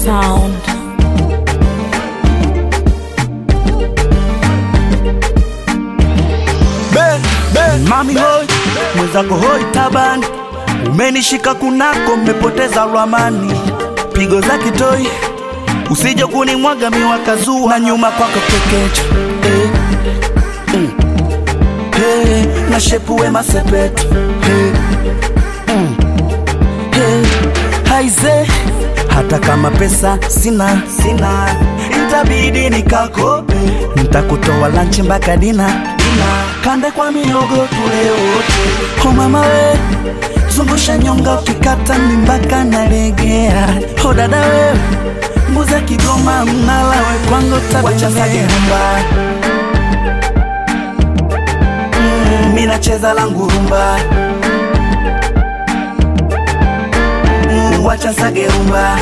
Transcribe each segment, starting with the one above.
sound. Ben, ben. Mami hoi, mwenzako hoi tabani, umenishika kunako, mmepoteza ramani, pigo za kitoi, usije kunimwaga miwakazua na nyuma kwako kekecha eh. mm. hey, na shepu wema sepetu hey. mm. hey. haize hata kama pesa sina sina, itabidi nikakope, ntakutoa lanchi mpaka dina dina, kande kwa miogo tule wote. Oh mama we, zungusha nyonga ukikata mimbaka nalegea. Oh dada we, mbuza Kigoma mnala we kwangu tawachasagerumba mm, mi nacheza langu rumba mm, wacha sagerumba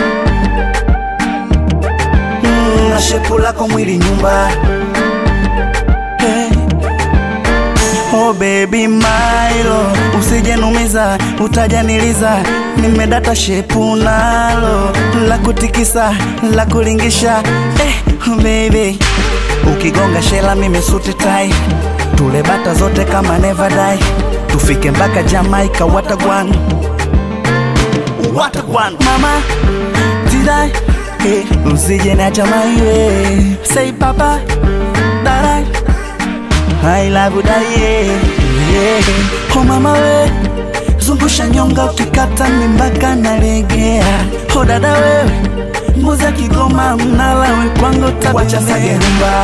mm, na shepu lako mwili nyumba hey. Oh baby Milo, usijenumiza utajaniliza, nimedata shepu nalo la kutikisa la kulingisha eh, baby ukigonga shela mimi suti tai, tule bata zote kama never die, tufike mpaka Jamaica watagwan watagwan mama tidai hey, usije na chamaiwe say papa darai I love you daye yeah. Oh mama we zungusha nyonga ukikata mimbaka nalegea Oh dada wewe mbuzi ya Kigoma mnala we kwangu tawacha sagerumba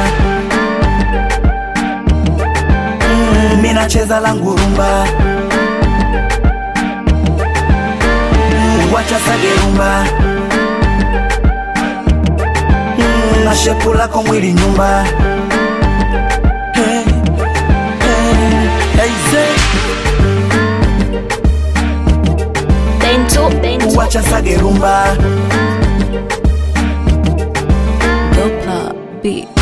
mm, mi nacheza langu rumba mm, wacha sagerumba mm, na shepu lako mwili nyumba hey. Hey, say, Bento, bento. wacha sagerumba Dopa beat.